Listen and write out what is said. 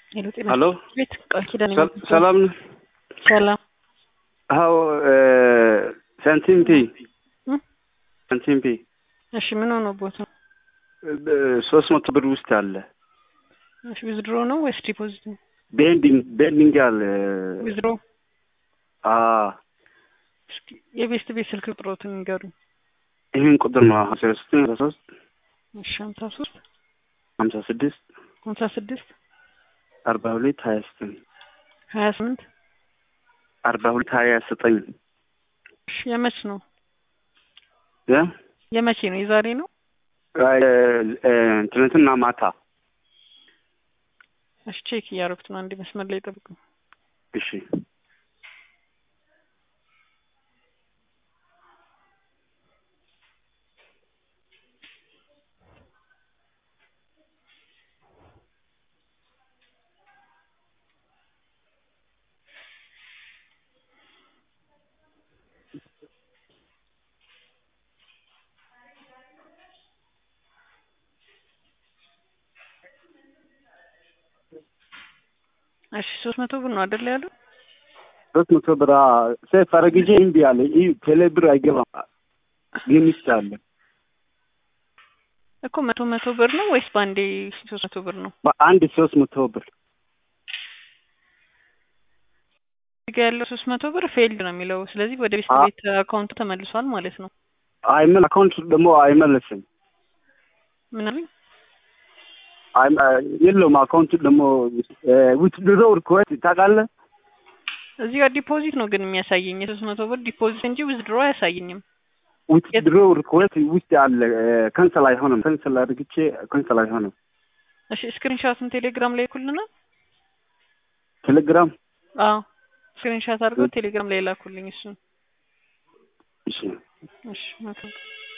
ሄሎ ጤና ሀሎ ቤት ቃል ኪዳን ሰ- ሰላም ነህ? ሰላም አዎ ሳንቲም ፒ እ? ሳንቲም ፒ እሺ ምን ሆነ ቦቱ ሶስት መቶ ብር ውስጥ አለ እሺ ዊዝድሮ ነው ወይስ ዲፖዚት ነው ቤንዲንግ ቤንዲንግ አለ ዊዝድሮ አ እስኪ የቤስት ቤት ስልክ ቁጥሮትን ንገሩኝ ይህን ቁጥር ነው ሀምሳ ሶስት ሀምሳ ሶስት እሺ ሀምሳ ሶስት ሀምሳ ስድስት ሀምሳ ስድስት አርባ ሁለት ሀያ ዘጠኝ ሀያ ስምንት አርባ ሁለት ሀያ ዘጠኝ እሺ የመች ነው ያ የመቼ ነው የዛሬ ነው ትናንትና ማታ እሺ ቼክ እያደረኩት ነው አንድ መስመር ላይ ጠብቁ እሺ እሺ ሶስት መቶ ብር ነው አይደል ያለው ሶስት መቶ ብር ሴፍ አረግጄ እምቢ አለ ይህ ቴሌ ብር አይገባም ግን ውስጥ አለ እኮ መቶ መቶ ብር ነው ወይስ በአንዴ ሶስት መቶ ብር ነው በአንድ ሶስት መቶ ብር እዚህ ጋ ያለው ሶስት መቶ ብር ፌልድ ነው የሚለው ስለዚህ ወደ ቤስት አ- ቤት አካውንቱ ተመልሷል ማለት ነው አይመል አካውንት ደግሞ አይመለስም ምን አሉኝ አይ- የለውም አካውንቱ ደግሞ ዊትድሮ ሪኩዌስት ታውቃለህ እዚህ ጋር ዲፖዚት ነው ግን የሚያሳየኝ የሶስት መቶ ብር ዲፖዚት እንጂ ዊዝድሮ አያሳየኝም ዊትድሮ ሪኩዌስት ውስጥ አለ ከንሰል አይሆንም ከንሰል አድርግቼ ከንሰል አይሆንም እሺ ስክሪንሻቱን ቴሌግራም ላይ ይኩልናል ቴሌግራም አዎ ስክሪንሻት አድርገው ቴሌግራም ላይ ላኩልኝ እሱን እሺ እሺ መልካም